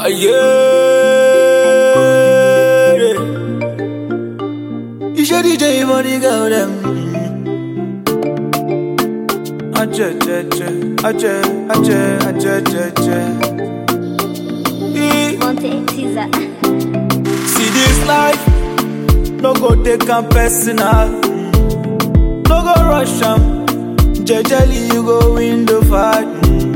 Aye. You should DJ for the girl them. Ache, ache, ache, ache, ache, ache, ache. Eh. Monte Tiza. See this life, no go take am personal. No go rush am, jejely you go win the fight.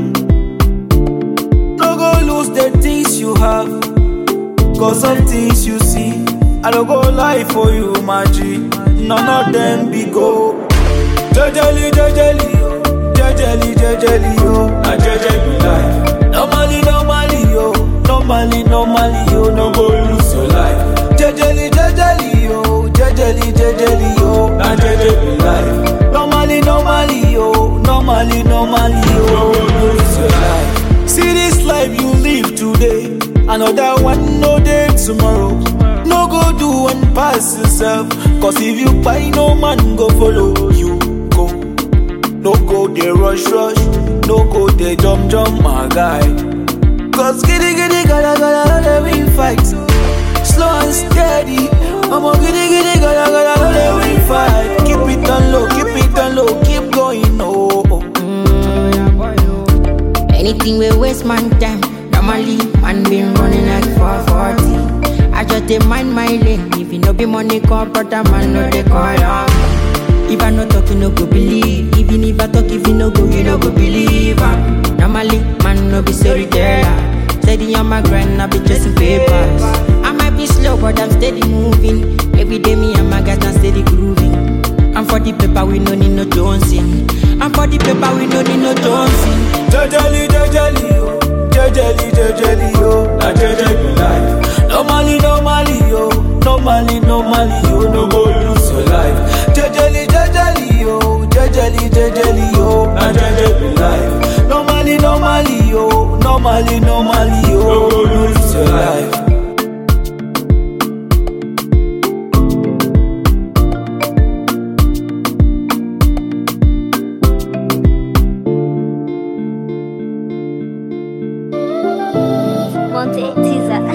No go lose the things you have, cause of things you see. I don't go lie for you, my G. None of them be go. Jejely, jejely, yo. Jejely, jejely, yo. Na jeje be life. Normally, normally, yo. Normally, normally, yo. No go lose your life. Jejely, jejely, yo. Jejely, jejely, yo. Na jeje be life. Normally, normally, yo. Normally, normally, yo. No go lose your life. See this life you live today. Another one, no day tomorrow. No go do and pass yourself. Cause if you buy, no man go follow you. Go. No go there rush rush. No go there jump jump, my guy. Cause giddy giddy gotta gotta let we fight. Slow and steady. I'm a giddy giddy gotta gotta let we fight. Keep it on low, keep it on low, keep going. Oh, oh. Anything we waste man time. Normally, man been running like 440. I just dey mind my lane. If you no be money, call brother man, no dey call am. If I no talk, you no go believe. Even if I talk, if you no go, you no go believe am. Normally, man no be sorry there. Steady on my grind, I be chasing papers. I might be slow, but I'm steady moving. Every day, me and my guys not steady grooving. And for the paper, we no need no Jonesing. And for the paper, we no need no Jonesing. Jejely, jejely, yo. Jejely, jejely, yo. Na jeje be life. Normally, normally, yo. Normally, normally, yo. No go lose your life. Jejely, jejely, yo. Jejely, jejely, yo. Na jeje be life. Normally, normally, yo. Normally, normally, yo. No go lose your life. Monte Tiza.